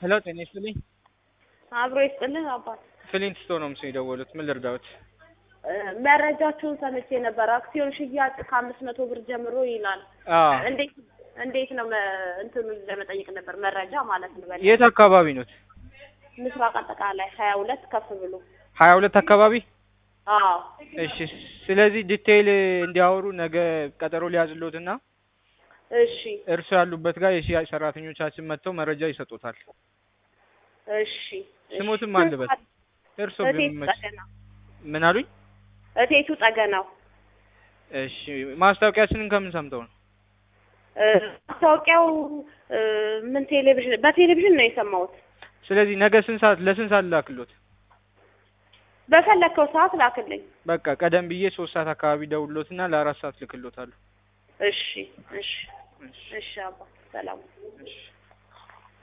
ሄሎ ጤና ይስጥልኝ። አብሮ ይስጥልን አባት። ፍሊንት ስቶን ነው ምስል የደወሉት። ምን ልርዳዎት? እ መረጃችሁን ሰምቼ ነበር። አክሲዮን ሽያጭ ከአምስት መቶ ብር ጀምሮ ይላል። አዎ። እንዴት እንዴት ነው መ- እንትኑን ለመጠየቅ ነበር መረጃ ማለት ነው። በል የት አካባቢ ኖት? ምስራቅ አጠቃላይ ሀያ ሁለት ከፍ ብሎ ሀያ ሁለት አካባቢ። አዎ እሺ። ስለዚህ ዲቴይል እንዲያወሩ ነገ ቀጠሮ ሊያዝሎትና እሺ እርሱ ያሉበት ጋር የሽያጭ ሰራተኞቻችን መጥተው መረጃ ይሰጡታል። እሺ ስሞትም ማን ልበል? እርሶ እቴቱ ቢመች ጠገናው ምን አሉኝ? እቴቱ ጠገናው እሺ። ማስታወቂያችንን ከምን ሰምተው ነው? እ ማስታወቂያው እ ምን ቴሌቪዥን በቴሌቪዥን ነው የሰማሁት። ስለዚህ ነገ ስንት ሰዓት ለስንት ሰዓት ላክሎት? በፈለግከው ሰዓት ላክልኝ። በቃ ቀደም ብዬ ሶስት ሰዓት አካባቢ ደውሎትና ለአራት ሰዓት ልክሎታለሁ። እሺ እሺ እሺ እሺ አባ ሰላም እሺ